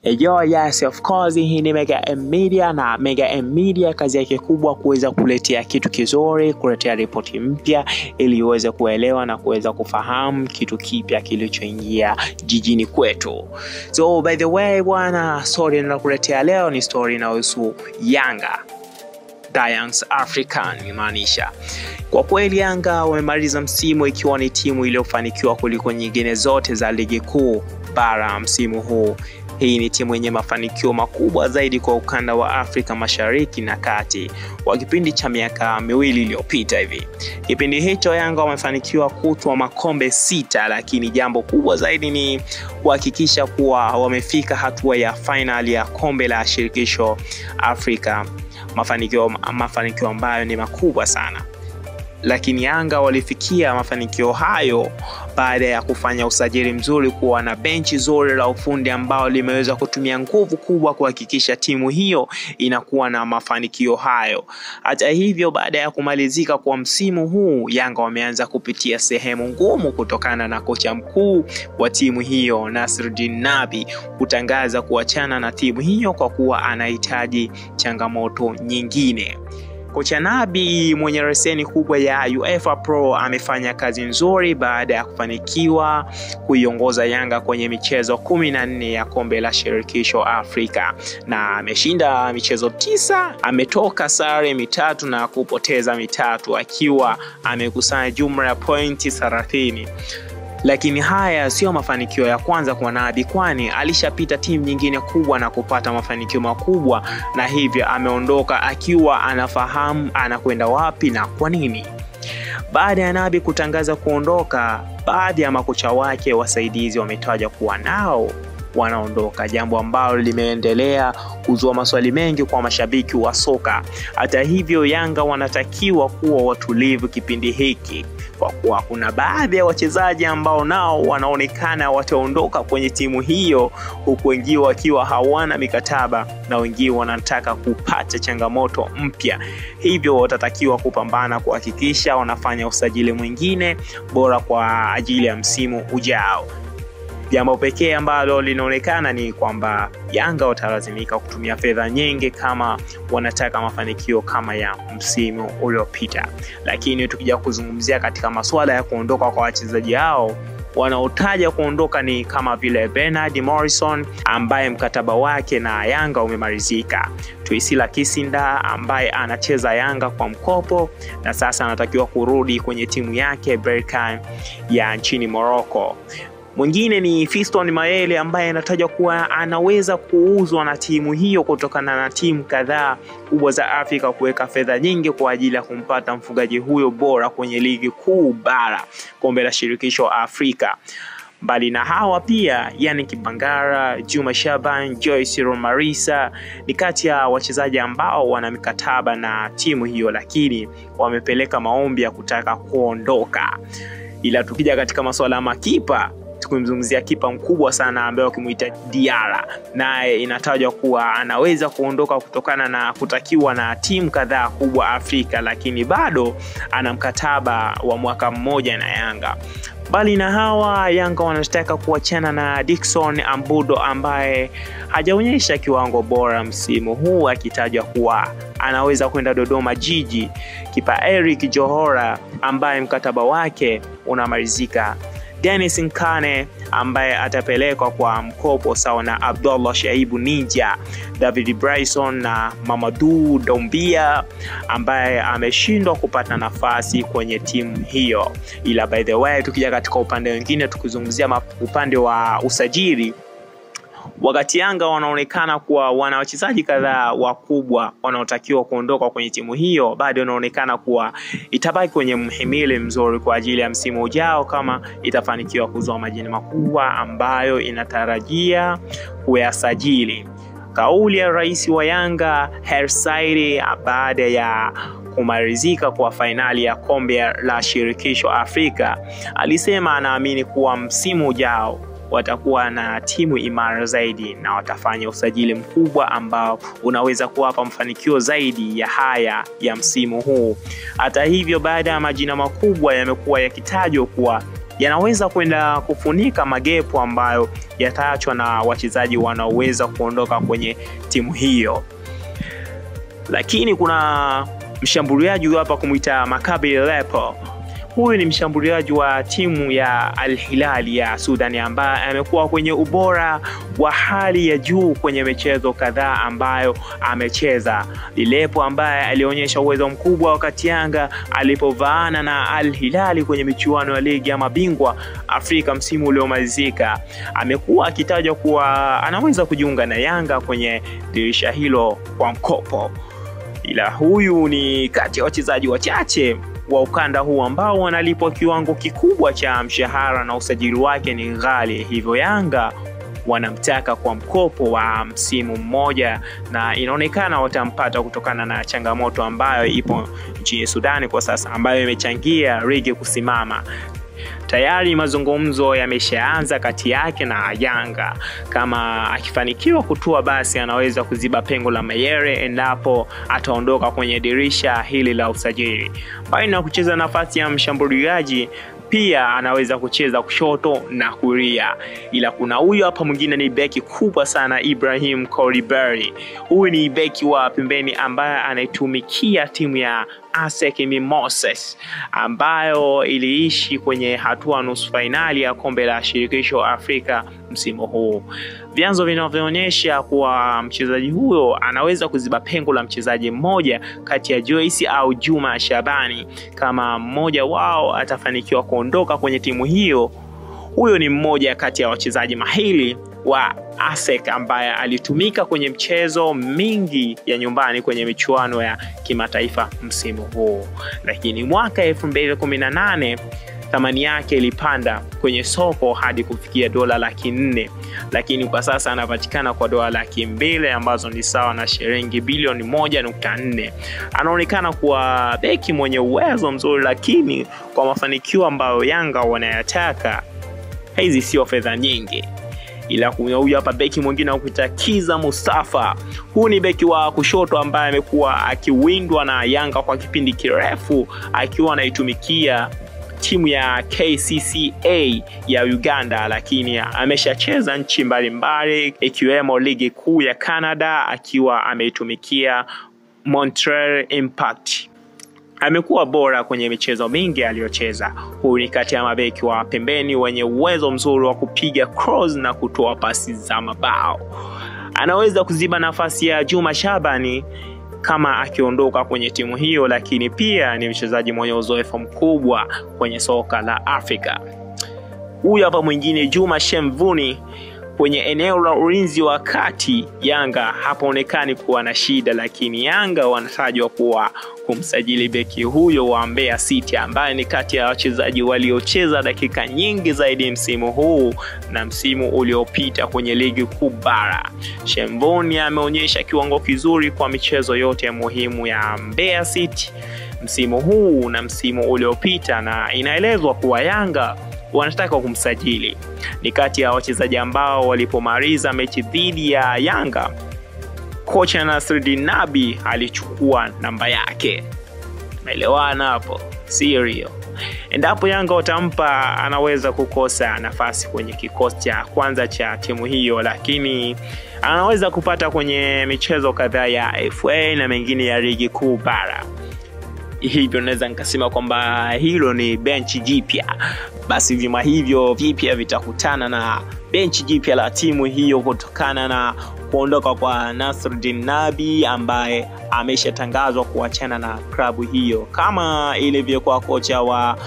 Yo, yes, of course, hii ni Mega M Media na Mega M Media kazi yake kubwa kuweza kuletea kitu kizuri, kuletea ripoti mpya ili uweze kuelewa na kuweza kufahamu kitu kipya kilichoingia jijini kwetu. So by the way bwana, story ninakuletea leo ni story inayohusu Yanga Giants African imaanisha kwa kweli Yanga wamemaliza msimu ikiwa ni timu iliyofanikiwa kuliko nyingine zote za ligi kuu bara msimu huu. Hii ni timu yenye mafanikio makubwa zaidi kwa ukanda wa Afrika Mashariki na Kati kwa kipindi cha miaka miwili iliyopita hivi. Kipindi hicho Yanga wamefanikiwa kutwa makombe sita, lakini jambo kubwa zaidi ni kuhakikisha kuwa wamefika hatua ya fainali ya kombe la shirikisho Afrika, mafanikio mafanikio ambayo ni makubwa sana lakini Yanga walifikia mafanikio hayo baada ya kufanya usajili mzuri, kuwa na benchi zuri la ufundi ambao limeweza kutumia nguvu kubwa kuhakikisha timu hiyo inakuwa na mafanikio hayo. Hata hivyo, baada ya kumalizika kwa msimu huu, Yanga wameanza kupitia sehemu ngumu kutokana na kocha mkuu wa timu hiyo Nasruddin Nabi kutangaza kuachana na timu hiyo kwa kuwa anahitaji changamoto nyingine. Kocha Nabi mwenye leseni kubwa ya UEFA Pro amefanya kazi nzuri baada ya kufanikiwa kuiongoza Yanga kwenye michezo kumi na nne ya kombe la shirikisho Afrika na ameshinda michezo tisa, ametoka sare mitatu na kupoteza mitatu akiwa amekusanya jumla ya pointi 30 lakini haya siyo mafanikio ya kwanza kwa Nabi, kwani alishapita timu nyingine kubwa na kupata mafanikio makubwa, na hivyo ameondoka akiwa anafahamu anakwenda wapi na kwa nini. Baada ya Nabi kutangaza kuondoka, baadhi ya makocha wake wasaidizi wametaja kuwa nao wanaondoka, jambo ambalo limeendelea kuzua maswali mengi kwa mashabiki wa soka. Hata hivyo, Yanga wanatakiwa kuwa watulivu kipindi hiki kwa kuwa kuna baadhi ya wachezaji ambao nao wanaonekana wataondoka kwenye timu hiyo, huku wengine wakiwa hawana mikataba na wengine wanataka kupata changamoto mpya, hivyo watatakiwa kupambana kuhakikisha wanafanya usajili mwingine bora kwa ajili ya msimu ujao. Jambo pekee ambalo linaonekana ni kwamba Yanga watalazimika kutumia fedha nyingi kama wanataka mafanikio kama ya msimu uliopita. Lakini tukija kuzungumzia katika masuala ya kuondoka kwa wachezaji hao wanaotaja kuondoka ni kama vile Bernard Morrison ambaye mkataba wake na Yanga umemalizika, Tuisila Kisinda ambaye anacheza Yanga kwa mkopo na sasa anatakiwa kurudi kwenye timu yake Berkane ya nchini Morocco. Mwingine ni Fiston Mayele ambaye anatajwa kuwa anaweza kuuzwa na timu hiyo kutokana na timu kadhaa kubwa za Afrika kuweka fedha nyingi kwa ajili ya kumpata mfungaji huyo bora kwenye ligi kuu bara, kombe la shirikisho Afrika. Mbali na hawa pia yani Kibangara, Juma Shaban, Joyce Romarisa ni kati ya wachezaji ambao wana mikataba na timu hiyo, lakini wamepeleka maombi ya kutaka kuondoka. Ila tukija katika masuala ya makipa kumzungumzia kipa mkubwa sana ambaye wakimuita Diara, naye inatajwa kuwa anaweza kuondoka kutokana na kutakiwa na timu kadhaa kubwa Afrika, lakini bado ana mkataba wa mwaka mmoja na Yanga. Mbali na hawa, Yanga wanataka kuachana na Dickson Ambudo ambaye hajaonyesha kiwango bora msimu huu, akitajwa kuwa anaweza kwenda Dodoma Jiji. Kipa Eric Johora ambaye mkataba wake unamalizika Dennis Nkane ambaye atapelekwa kwa mkopo sawa na Abdullah Shaibu Ninja, David Bryson na Mamadou Dombia ambaye ameshindwa kupata nafasi kwenye timu hiyo. Ila by the way, tukija katika upande mwingine, tukizungumzia upande wa usajili wakati Yanga wanaonekana kuwa wana wachezaji kadhaa wakubwa wanaotakiwa kuondoka kwenye timu hiyo, bado inaonekana kuwa itabaki kwenye mhimili mzuri kwa ajili ya msimu ujao, kama itafanikiwa kuzoa majina makubwa ambayo inatarajia kuyasajili. Kauli ya rais wa Yanga Hersaidi baada ya kumalizika kwa fainali ya kombe la shirikisho Afrika alisema anaamini kuwa msimu ujao watakuwa na timu imara zaidi na watafanya usajili mkubwa ambao unaweza kuwapa mafanikio zaidi ya haya ya msimu huu. Hata hivyo, baada ya majina makubwa yamekuwa yakitajwa kuwa yanaweza kwenda kufunika magepu ambayo yataachwa na wachezaji wanaoweza kuondoka kwenye timu hiyo. Lakini kuna mshambuliaji huyu hapa kumwita Maccabi Lepo. Huyu ni mshambuliaji wa timu ya Al Hilal ya Sudan ambaye amekuwa kwenye ubora wa hali ya juu kwenye michezo kadhaa ambayo amecheza. Lilepo ambaye alionyesha uwezo mkubwa wakati Yanga alipovaana na Al Hilal kwenye michuano ya ligi ya mabingwa Afrika msimu uliomalizika, amekuwa akitajwa kuwa anaweza kujiunga na Yanga kwenye dirisha hilo kwa mkopo, ila huyu ni kati ya wachezaji wachache wa ukanda huu ambao wanalipwa kiwango kikubwa cha mshahara na usajili wake ni ghali, hivyo Yanga wanamtaka kwa mkopo wa msimu mmoja, na inaonekana watampata kutokana na changamoto ambayo ipo nchini Sudani kwa sasa, ambayo imechangia ligi kusimama. Tayari mazungumzo yameshaanza kati yake na Yanga. Kama akifanikiwa kutua, basi anaweza kuziba pengo la Mayere endapo ataondoka kwenye dirisha hili la usajili. Mbali na kucheza nafasi ya mshambuliaji pia anaweza kucheza kushoto na kulia, ila kuna huyu hapa mwingine ni beki kubwa sana, Ibrahim Koliberi. Huyu ni beki wa pembeni ambaye anaitumikia timu ya ASEC Mimosas ambayo iliishi kwenye hatua nusu fainali ya kombe la shirikisho Afrika msimu huu. Vyanzo vinavyoonyesha kuwa mchezaji huyo anaweza kuziba pengo la mchezaji mmoja kati ya Joyce au Juma Shabani kama mmoja wao atafanikiwa kuondoka kwenye timu hiyo. Huyo ni mmoja kati ya wachezaji mahiri wa ASEC ambaye alitumika kwenye mchezo mingi ya nyumbani kwenye michuano ya kimataifa msimu huu, lakini mwaka 2018 thamani yake ilipanda kwenye soko hadi kufikia dola laki nne, lakini kwa sasa anapatikana kwa dola laki mbili ambazo ni sawa na shilingi bilioni moja nukta nne. Anaonekana kuwa beki mwenye uwezo mzuri, lakini kwa mafanikio ambayo Yanga wanayataka hizi sio fedha nyingi ila kuna huyu hapa beki mwingine wa kuita Kiza Mustafa. Huu ni beki wa kushoto ambaye amekuwa akiwindwa na Yanga kwa kipindi kirefu akiwa anaitumikia timu ya KCCA ya Uganda, lakini ameshacheza nchi mbalimbali ikiwemo ligi kuu ya Canada akiwa ameitumikia Montreal Impact. Amekuwa bora kwenye michezo mingi aliyocheza. Huyu ni kati ya mabeki wa pembeni wenye uwezo mzuri wa kupiga cross na kutoa pasi za mabao. Anaweza kuziba nafasi ya Juma Shabani kama akiondoka kwenye timu hiyo, lakini pia ni mchezaji mwenye uzoefu mkubwa kwenye soka la Afrika. Huyu hapa mwingine Juma Shemvuni kwenye eneo la ulinzi wa kati Yanga hapaonekani kuwa na shida, lakini Yanga wanatajwa kuwa kumsajili beki huyo wa Mbeya City ambaye ni kati ya wachezaji waliocheza dakika nyingi zaidi msimu huu na msimu uliopita kwenye ligi kuu bara. Shemvoni ameonyesha kiwango kizuri kwa michezo yote muhimu ya Mbeya City msimu huu na msimu uliopita, na inaelezwa kuwa Yanga wanataka kumsajili. Ni kati ya wachezaji ambao walipomaliza mechi dhidi ya Yanga, kocha Nasreddin Nabi alichukua namba yake. Tumeelewana hapo, sirio? Endapo Yanga watampa, anaweza kukosa nafasi kwenye kikosi cha kwanza cha timu hiyo, lakini anaweza kupata kwenye michezo kadhaa ya FA na mengine ya ligi kuu bara hivyo naweza nikasema kwamba hilo ni benchi jipya. Basi vyuma hivyo vipya vitakutana na benchi jipya la timu hiyo kutokana na kuondoka kwa Nasruddin Nabi ambaye ameshatangazwa kuachana na klabu hiyo, kama ilivyokuwa kocha wa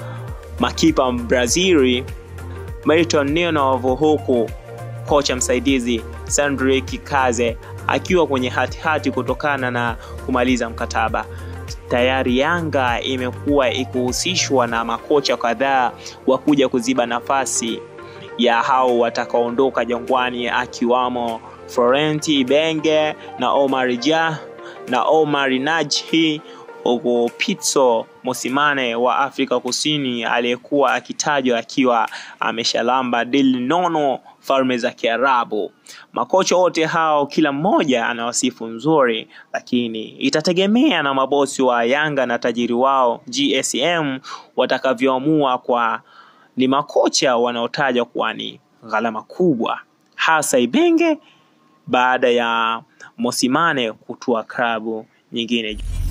makipa Brazili Milton Nenov, huku kocha msaidizi Sandri Kikaze akiwa kwenye hatihati hati kutokana na kumaliza mkataba tayari Yanga imekuwa ikihusishwa na makocha kadhaa wa kuja kuziba nafasi ya hao watakaoondoka Jangwani, akiwamo Florenti Ibenge na Omar Ja na Omar Najhi, huku Pitso Mosimane wa Afrika Kusini aliyekuwa akitajwa akiwa ameshalamba dili nono falme za Kiarabu. Makocha wote hao kila mmoja ana wasifu nzuri, lakini itategemea na mabosi wa Yanga na tajiri wao GSM watakavyoamua kwa ni makocha wanaotajwa kuwa ni gharama kubwa, hasa Ibenge baada ya Mosimane kutua klabu nyingine.